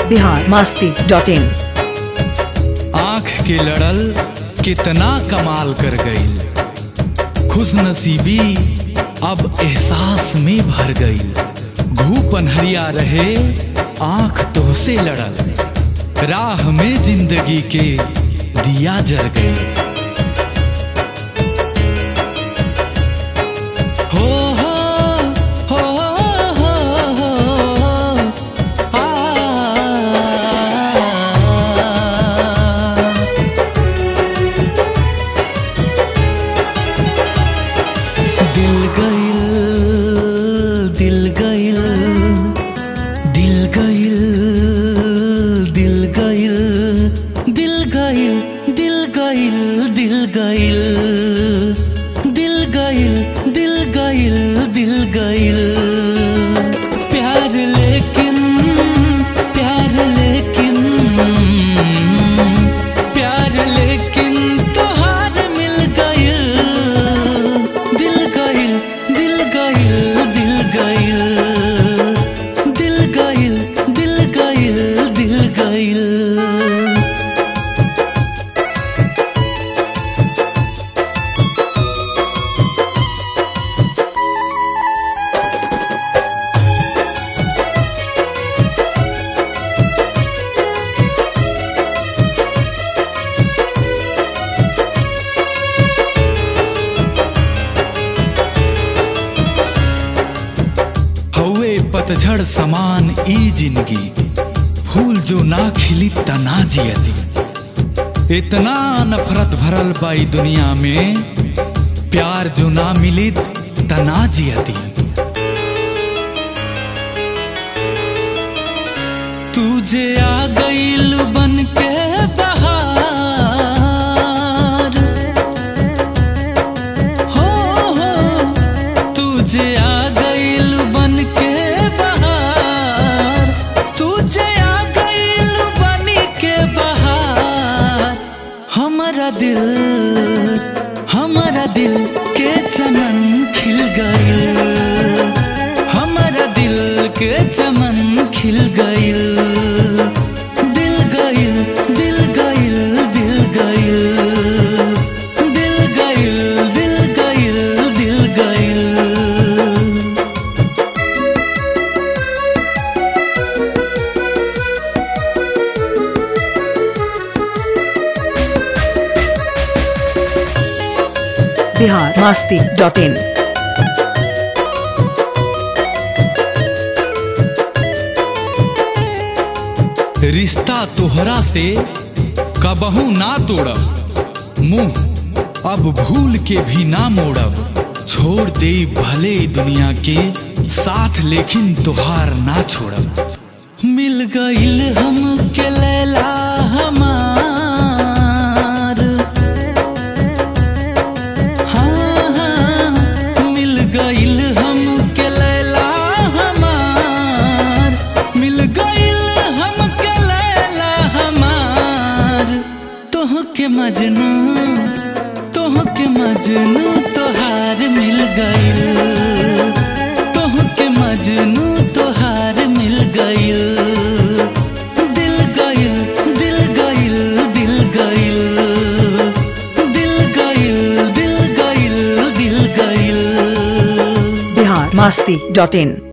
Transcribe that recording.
Bihar Masti dot in आंख के लड़ल कितना कमाल कर गई खुश नसीबी अब एहसास में भर गई घू पनहरिया रहे आंख तोहसे लड़ल राह में जिंदगी के दिया जर गई हो हो हो हो हो आ दिल गइल दिल गइल दिल गइल दिल गइल दिल गइल दिल गइल दिल गइल दिल गइल दिल गइल दिल गइल प्यार लेकिन प्यार लेकिन प्यार लेकिन तोहार मिल गइल दिल गइल दिल गइल दिल गइल दिल गइल दिल गइल दिल गइल हवे पतझड़ समान ई जिंदगी फूल जो ना खिली तना जियती इतना नफरत भरल बाई दुनिया में प्यार जो ना मिलित तना जियती तुझे आ गईल बन के बहार हो हो तुझे आ गईल बन के बहार तुझे आ गईल बन के बहार हमारा दिल हमारा दिल के चमन खिल गईल हमारा दिल के चमन खिल गईल दिल गईल दिल गईल दिल गईल दिल गईल दिल गईल दिल गईल बिहार मास्ती डॉट इन रिश्ता तोहरा से कबहू ना तोड़ब मुंह अब भूल के भी ना मोड़ब छोड़ दे भले ई दुनिया के साथ लेकिन तोहार ना छोड़ब मिल गईल हम के लैला हमार हाँ हाँ मिल गईल हम के लैला हमार मिल गईल हम के लैला हमार तोह के मजनू तोह के मजनू तोहार मिल गईल तोह के मजनू तोहार मिल गईल दिल गईल दिल गईल दिल गईल दिल गईल दिल गईल दिल गईल बिहार मास्ती डॉट इन